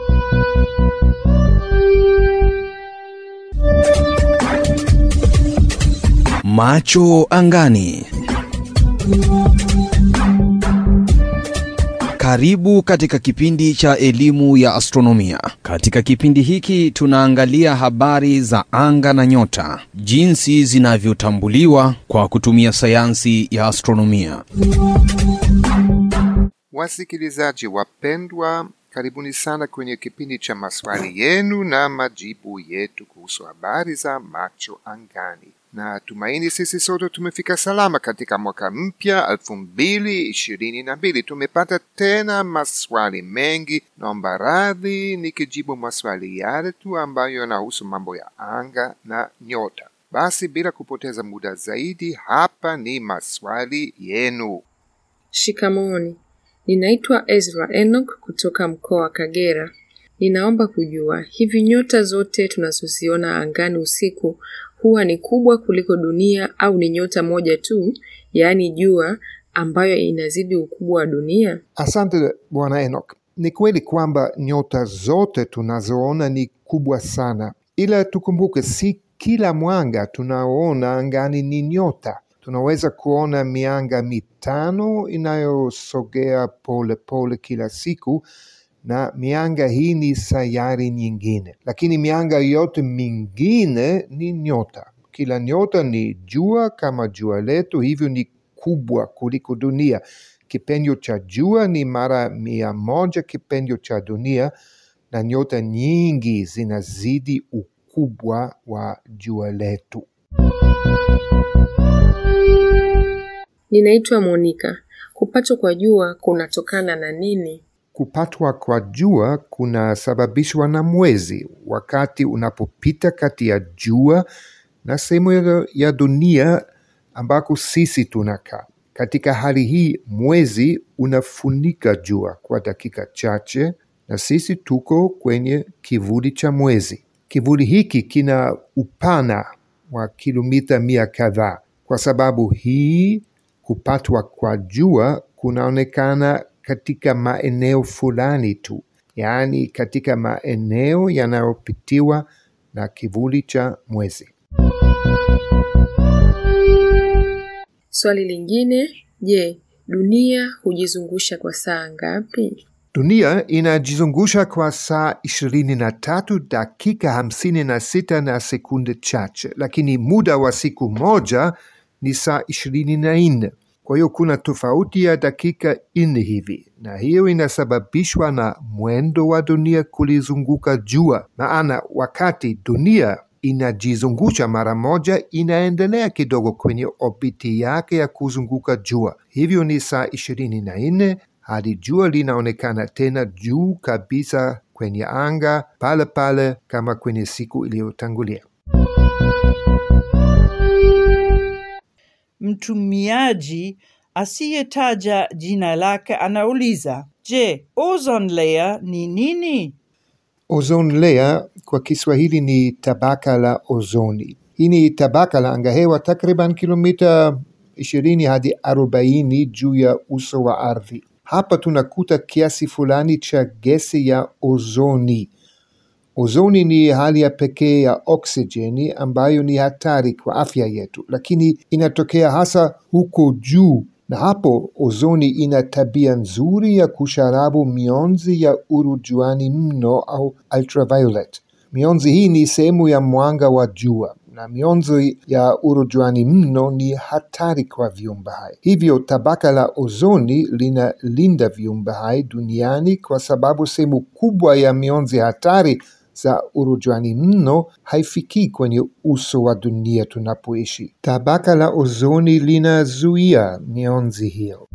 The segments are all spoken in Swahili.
Macho angani. Karibu katika kipindi cha elimu ya astronomia. Katika kipindi hiki tunaangalia habari za anga na nyota, jinsi zinavyotambuliwa kwa kutumia sayansi ya astronomia. Wasikilizaji wapendwa, karibuni sana kwenye kipindi cha maswali yenu na majibu yetu kuhusu habari za macho angani. Na tumaini sisi sote tumefika salama katika mwaka mpya elfu mbili ishirini na mbili. Tumepata tena maswali mengi. Naomba radhi nikijibu maswali yale tu ambayo yanahusu mambo ya anga na nyota. Basi bila kupoteza muda zaidi, hapa ni maswali yenu. Shikamooni, ninaitwa Ezra Enoch kutoka mkoa wa Kagera. Ninaomba kujua hivi nyota zote tunazoziona angani usiku huwa ni kubwa kuliko dunia au ni nyota moja tu, yaani jua, ambayo inazidi ukubwa wa dunia? Asante bwana Enoch. Ni kweli kwamba nyota zote tunazoona ni kubwa sana, ila tukumbuke, si kila mwanga tunaoona angani ni nyota. Tunaweza kuona mianga mitano inayosogea pole pole kila siku, na mianga hii ni sayari nyingine, lakini mianga yote mingine ni nyota. Kila nyota ni jua kama jua letu, hivyo ni kubwa kuliko dunia. Kipenyo cha jua ni mara mia moja kipenyo cha dunia, na nyota nyingi zinazidi ukubwa wa jua letu. Ninaitwa Monica. Kupatwa kwa jua kunatokana na nini? Kupatwa kwa jua kunasababishwa na mwezi. Wakati unapopita kati ya jua na sehemu ya- ya dunia ambako sisi tunakaa. Katika hali hii, mwezi unafunika jua kwa dakika chache, na sisi tuko kwenye kivuli cha mwezi. Kivuli hiki kina upana wa kilomita mia kadhaa. Kwa sababu hii, kupatwa kwa jua kunaonekana katika maeneo fulani tu, yaani katika maeneo yanayopitiwa na kivuli cha mwezi. Swali lingine, je, dunia hujizungusha kwa saa ngapi? Dunia inajizungusha kwa saa ishirini na tatu dakika hamsini na sita na sekunde chache, lakini muda wa siku moja ni saa ishirini na nne. Kwa hiyo kuna tofauti ya dakika nne hivi, na hiyo inasababishwa na mwendo wa dunia kulizunguka jua. Maana wakati dunia inajizungusha mara moja, inaendelea kidogo kwenye obiti yake ya kuzunguka jua. Hivyo ni saa ishirini na nne hadi jua linaonekana tena juu kabisa kwenye anga pale pale kama kwenye siku iliyotangulia. Mtumiaji asiyetaja jina lake anauliza, je, ozone layer ni nini? Ozone layer kwa Kiswahili ni tabaka la ozoni. Hii ni tabaka la angahewa takriban kilomita 20 hadi 40 juu ya uso wa ardhi. Hapa tunakuta kiasi fulani cha gesi ya ozoni. Ozoni ni hali ya pekee ya oksijeni ambayo ni hatari kwa afya yetu, lakini inatokea hasa huko juu, na hapo ozoni ina tabia nzuri ya kusharabu mionzi ya urujuani mno au ultraviolet. Mionzi hii ni sehemu ya mwanga wa jua na mionzi ya urujuani mno ni hatari kwa viumbe hai. Hivyo tabaka la ozoni linalinda viumbe hai duniani kwa sababu sehemu kubwa ya mionzi hatari za urujuani mno haifikii kwenye uso wa dunia tunapoishi. Tabaka la ozoni linazuia mionzi hiyo.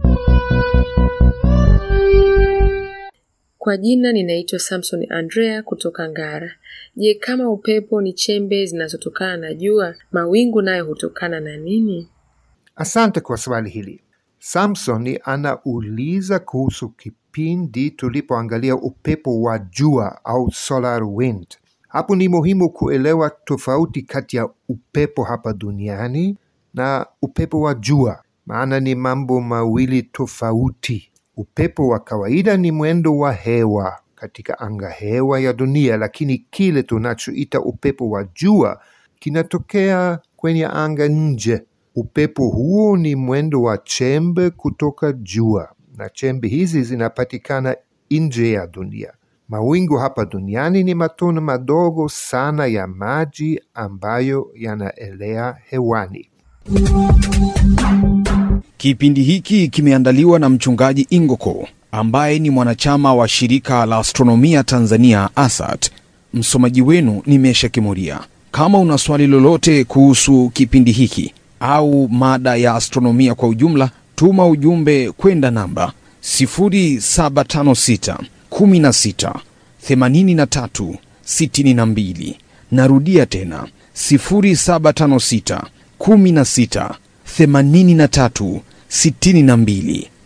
Kwa jina ninaitwa Samson Andrea kutoka Ngara. Je, kama upepo ni chembe zinazotokana na jua, mawingu nayo hutokana na nini? Asante kwa swali hili. Samson anauliza kuhusu kipindi tulipoangalia upepo wa jua au solar wind. Hapo ni muhimu kuelewa tofauti kati ya upepo hapa duniani na upepo wa jua, maana ni mambo mawili tofauti. Upepo wa kawaida ni mwendo wa hewa katika anga hewa ya dunia, lakini kile tunachoita upepo wa jua kinatokea kwenye anga nje. Upepo huo ni mwendo wa chembe kutoka jua, na chembe hizi zinapatikana nje ya dunia. Mawingu hapa duniani ni matone madogo sana ya maji ambayo yanaelea hewani. Kipindi hiki kimeandaliwa na mchungaji Ingoko ambaye ni mwanachama wa shirika la astronomia Tanzania ASAT. Msomaji wenu ni Mesha Kimuria. Kama una swali lolote kuhusu kipindi hiki au mada ya astronomia kwa ujumla, tuma ujumbe kwenda namba 0756 16 83 62. Narudia tena 0756 16 83 62.